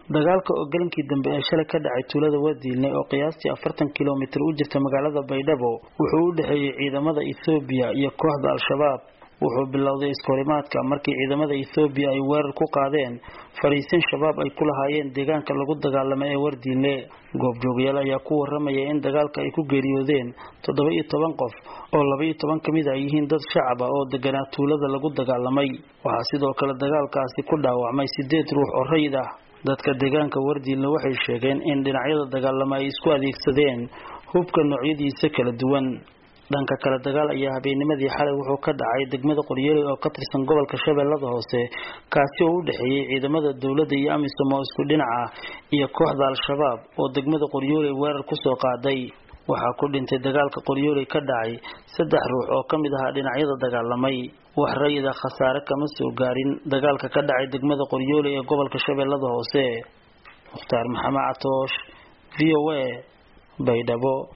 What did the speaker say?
dagaalka oo galankii dambe ee shalay ka dhacay tuulada wadiilne oo qiyaastii afartan kilomitir u jirta magaalada baydhabo wuxuu u dhexeeyey ciidamada ethoobiya iyo kooxda al-shabaab wuxuu bilowday iskahorimaadka markii ciidamada ethoobiya ay weerar ku qaadeen fariisin shabaab ay ku lahaayeen deegaanka lagu dagaalamo ee wardiinle goobjoogayaal ayaa ku waramaya in dagaalka ay ku geeriyoodeen toddoba iyo toban qof oo laba iyo toban ka mid ay yihiin dad shacab ah oo deganaa tuulada lagu dagaalamay waxaa sidoo kale dagaalkaasi ku dhaawacmay sideed ruux oo rayid ah dadka deegaanka wardiinle waxay sheegeen in dhinacyada dagaalamo ay isku adeegsadeen hubka noocyadiisa kala duwan dhanka kale dagaal ayaa habeennimadii xalay wuxuu ka dhacay degmada qoryeeley oo ka tirsan gobolka shabeellada hoose kaasi oo u dhexeeyey ciidamada dowladda iyo amisom oo isku dhinaca iyo kooxda al-shabaab oo degmada qoryooley weerar kusoo qaaday waxaa ku dhintay dagaalka qoryooley ka dhacay saddex ruux oo ka mid ahaa dhinacyada dagaalamay wax rayida khasaare kama soo gaarin dagaalka ka dhacay degmada qoryooley ee gobolka shabeellada hoose mukhtaar maxamed catoosh v o a baydhabo